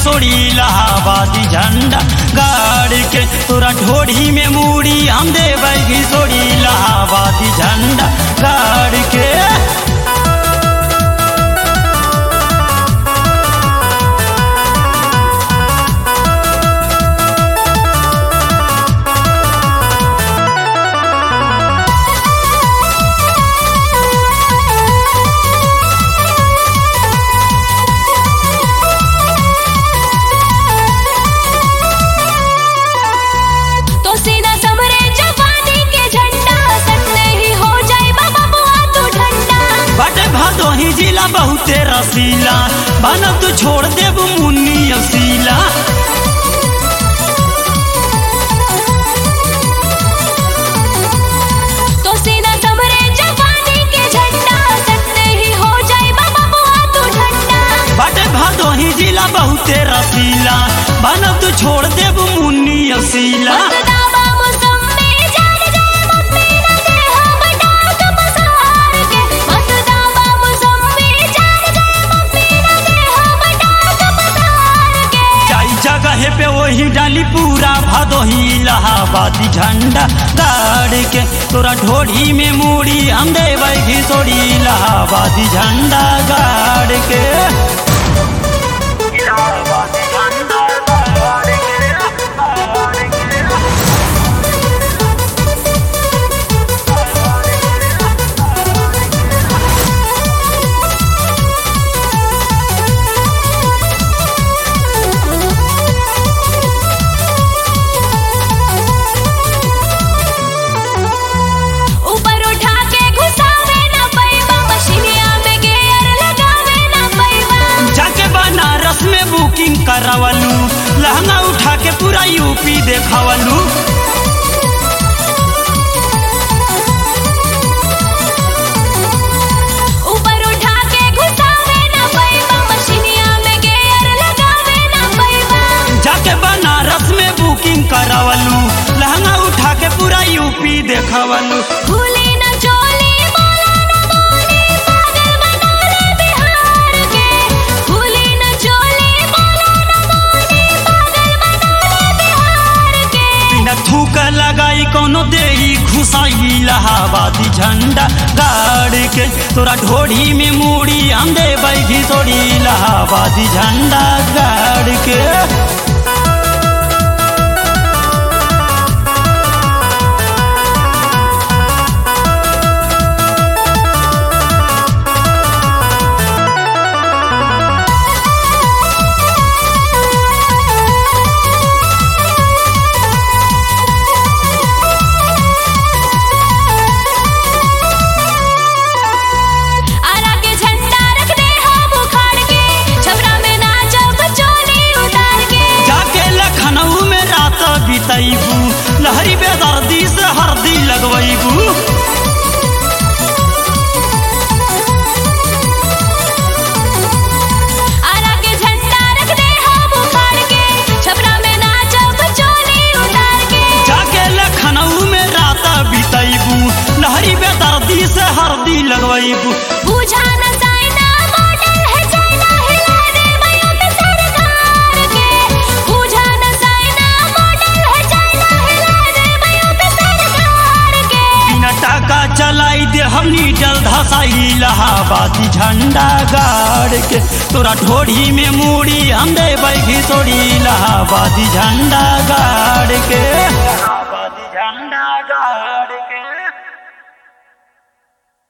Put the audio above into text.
घिसोड़ी इलाहाबादी झंडा गाड़ के तोरा ढोढ़ी में मूड़ी हम देव घिसोड़ी इलाहाबादी झंडा गाड़ के तो सीधा समरे जवानी के झंडा सटने ही हो जाए बाबा बुआ तू ठंडा बटे भदोही जिला बहुते रसीला बनब तू छोड़ देब मुन्नी असीला तो सीधा समरे जवानी के झंडा सटने ही हो जाए बाबा बुआ तू ठंडा बटे भदोही जिला बहुते रसीला बनब तू छोड़ देब मुन्नी असीला मतदाबा मौसम्मी जान जाए मम्मी ना दे हम डाक पसार के मतदाबा मौसम्मी जान जाए मम्मी ना दे हम डाक पसार के जाई जगह पे वही डाली पूरा भदोही इलाहाबादी झंडा गाड़ के तोरा ढोढ़ी में मूड़ी हम देव घिसोड़ी इलाहाबादी झंडा गाड़ के ऊपर उठा के घुसावे ना पैबा मशीनिया में गियर लगावे ना पैबा जाके बनारस में बुकिंग करावलू लहंगा उठा के पूरा यूपी देखावलू ऊपर उठा के घुसावे ना पैबा मशीनिया में गियर लगावे ना पैबा जाके बनारस में बुकिंग करावलू लहंगा उठा के पूरा यूपी देखावलू भूली ना चोली बोला ना बोली पागल बना ले बिहार के भूली ना चोली बोला ना बोली पागल बना ले बिहार के बिना थूक लगाई कोनो देही घुसाई इलाहाबादी झंडा गाड़ के तोरा ढोढ़ी में मूड़ी हम देव घिसोड़ी इलाहाबादी झंडा गाड़ के आरा के झंडा रख दे हम उखाड़ के छबरा में नाचब चोली उतार के जाके लखनऊ में रात बितैबू लहरी बेदर्दी से हरदी लगवैबू आरा के झंडा रख दे हम उखाड़ के छबरा में नाचब चोली उतार के जाके लखनऊ में रात बितैबू लहरी बेदर्दी से हरदी लगवैबू बुझा न साइना मॉडल है चाइना हिला दे मैं पे सरकार के बुझा न साइना मॉडल है चाइना हिला दे मैं पे सरकार के बिना टाका चलाई दे हमनी जल धसाई इलाहाबादी झंडा गाड़ के तोरा ढोढ़ी में मूड़ी हम देव घिसोड़ी इलाहाबादी झंडा गाड़ के